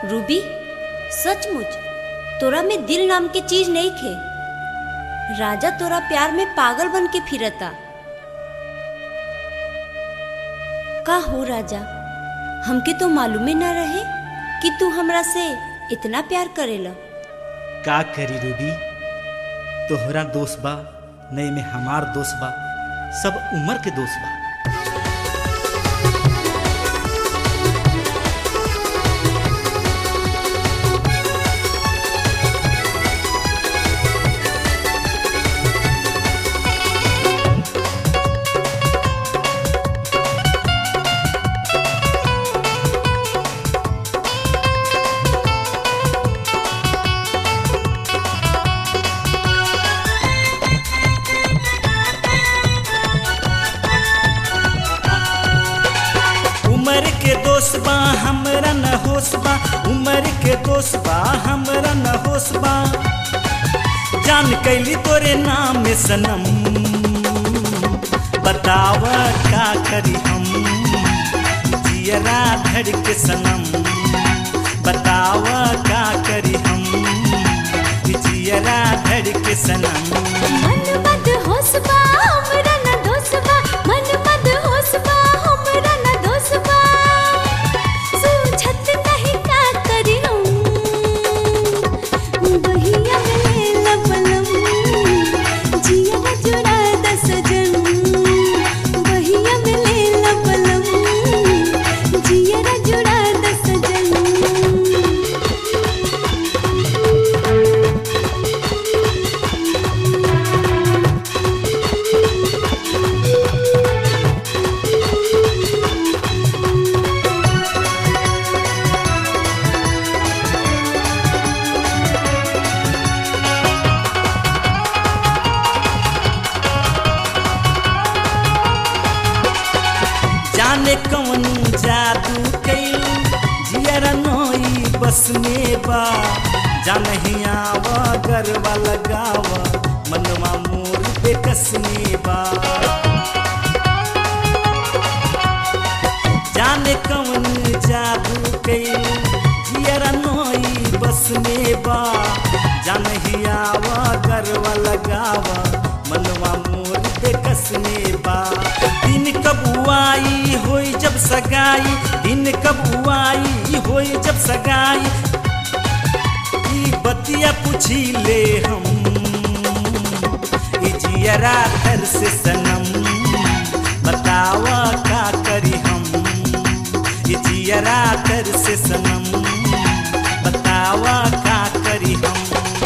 Ruby सचमुच तोरा में दिल नाम के चीज नहीं खे राजा तोरा प्यार में पागल बन के फिरता का हो राजा हमके तो मालूमे न रहे कि तू हमरा से इतना प्यार करेला का करी रूबी तोहरा दोस्त बा नई में हमार दोस्त बा सब उम्र के दोस्त बा उम्र के दोस्त बा हमरा न होश बा उम्र के दोस्त बा हमरा न होश बा जान कैली तोरे नाम में सनम बताव का करी हम जियरा धड़ के सनम बताव का करी हम जियरा धड़ के सनम मन मद होसबा हमरा न दोसबा मन मद होसबा हमरा न दोसबा सूझत नहीं का करी हम बहिया में लबलम जिया जुड़ा दस जन बहिया में लबलम जिया जुड़ा दस जन जाने कौन जादू कैल जियर नोई बस में बा जानही आवा गरबा लगावा मनवा मोर बेकस में बा जाने कौन जादू कैल जियर नोई बस में बा जानही आवा गरबा लगावा मनवा मोर बेकस में बा दिन कब आई होई जब सगाई दिन कब आई होई जब सगाई ई बतिया पूछी ले हम ई जियरा घर से सनम बतावा का करी हम ई जियरा घर से सनम बतावा का करी हम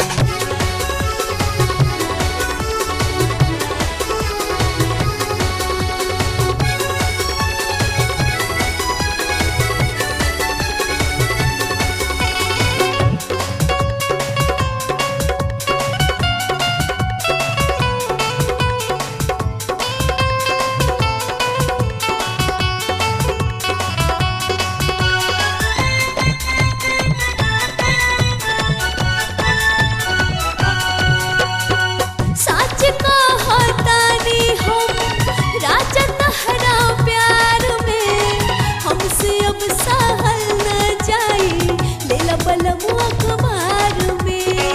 सच कहतानी हम राजा तहरा प्यार में हमसे अब सहल न जाई लेला बलम अखबार में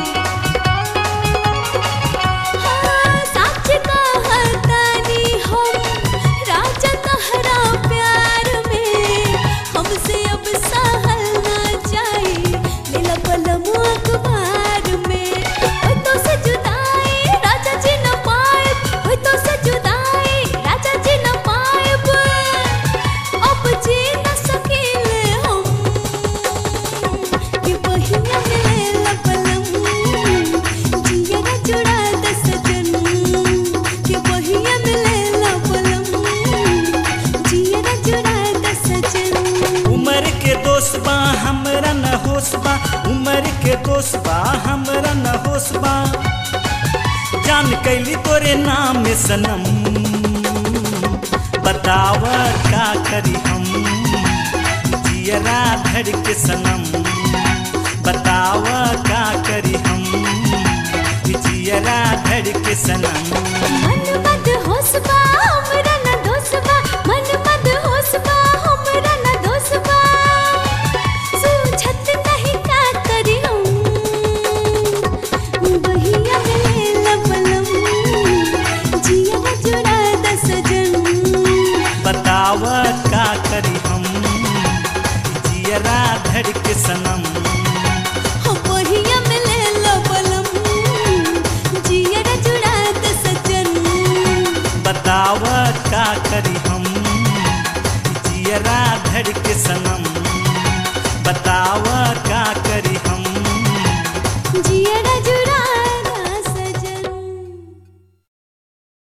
हाँ, सच कहतानी हम राजा तहरा प्यार में हमसे अब सहल न जाई लेला बलम अखबार में ओए तो से जुदाई राजा जी न पाएब ओए तो से जुदाई राजा जी न पाएब अब जी न सकीले हम कि बहिया में लपलम जिया जुड़ा दस जन कि बहिया में लपलम जिया जुड़ा दस जन उम्र के दोस्त बा हमरा न होश बा उम्र के दोस्त बा हमरा न होश बा जान कैली तोरे नाम में सनम बताव का करी हम जियरा धड़ के सनम बताव का करी हम जियरा धड़ के सनम मन मद होसबा हमरा न दोसबा मन मद होसबा हमरा न दोसबा सूझत धड़ के सनम बतावा